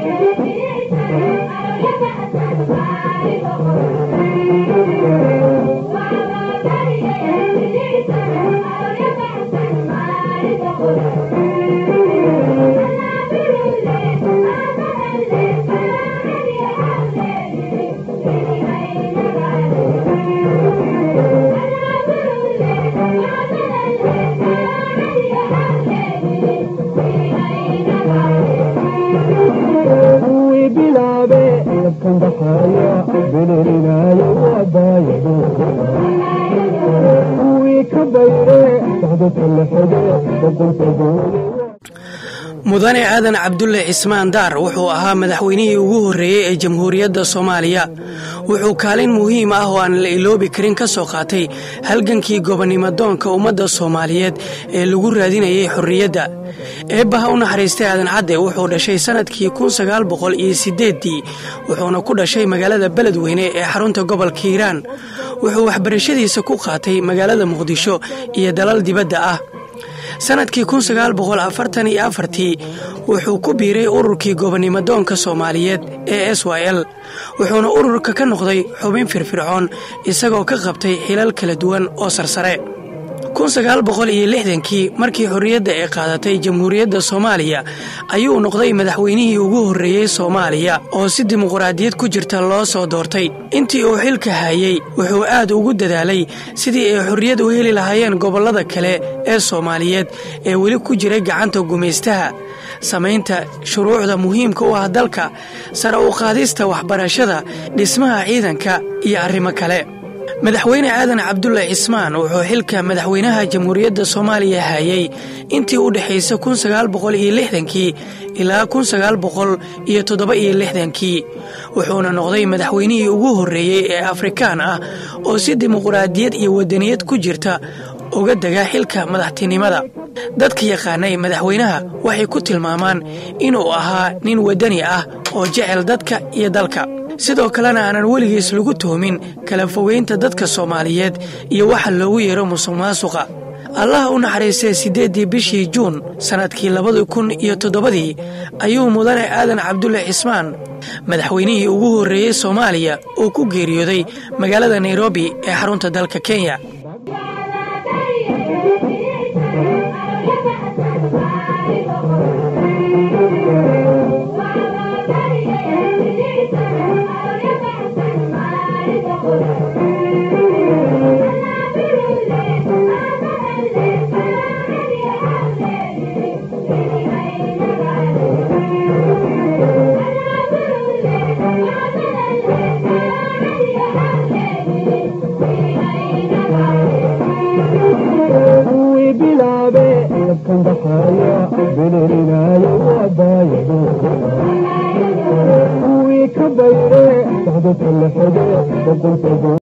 kuwii bilaabe labkan dhaqaaya belelinayo waabaayado kuwii ka bayre socdo talaxode boqolkagoole mudane aadan cabdulle cismaan daar wuxuu ahaa madaxweynihii ugu horreeyey ee jamhuuriyadda soomaaliya wuxuu kaalin muhiim ah oo aan la iloobi karin ka soo qaatay halgankii gobonnimodoonka ummadda soomaaliyeed ee lagu raadinayay xorriyadda eebbaha u naxariistay aadan cadde wuxuu dhashay sannadkii kun sagaal boqol iyo siddeeddii wuxuuna ku dhashay magaalada beledweyne ee xarunta gobolka hiiraan wuxuu waxbarashadiisa ku qaatay magaalada muqdisho iyo dalal dibadda ah sannadkii kun sagaal boqol afartan iyo afartii wuxuu ku biiray ururkii gobonnimodoonka soomaaliyeed ee s y l wuxuuna ururka ka noqday xubin firfircoon isagoo ka qabtay xilal kala duwan oo sarsare kun sagaal boqol iyo lixdankii markii xorriyadda ay qaadatay jamhuuriyadda soomaaliya ayuu noqday madaxweynihii ugu horreeyey soomaaliya oo si dimuqraadiyad ku jirta loo soo doortay intii uu xilka hayey wuxuu aad ugu dadaalay sidii ay xorriyad u heli lahaayeen gobollada kale ee soomaaliyeed ee weli ku jiray gacanta gumaystaha samaynta shuruucda muhiimka u ah dalka sare u qaadista waxbarashada dhismaha ciidanka iyo arrimo kale madaxweyne aadan cabdulle cismaan wuxuu xilka madaxweynaha jamhuuriyadda soomaaliya hayey intii u dhexaysa kun sagaal boqol iyo lixdankii ilaa kun sagaal boqol iyo toddoba iyo lixdankii wuxuuna noqday madaxweynihii ugu horreeyey ee afrikaan ah oo si dimuqraadiyad iyo wadaniyad ku jirta uga dega xilka madaxtinimada dadka yaqaanay madaxweynaha waxay ku tilmaamaan inuu ahaa nin wadani ah oo jecel dadka iyo dalka sidoo kalena aanan weligiis lagu tuhmin kala fogeynta dadka soomaaliyeed iyo waxa loogu yeero musuq maasuqa allaha u naxariistay siddeeddii bishii juun sannadkii labada kun iyo toddobadii ayuu mudane aadan cabdulle cismaan madaxweynihii ugu horreeyey soomaaliya uu ku geeriyooday magaalada nairobi ee xarunta dalka kenya kuwii bilaabe labkan dhaqaaya belelinayo waabaayado kuwii ka bayre socdo talaxode boqolkagoole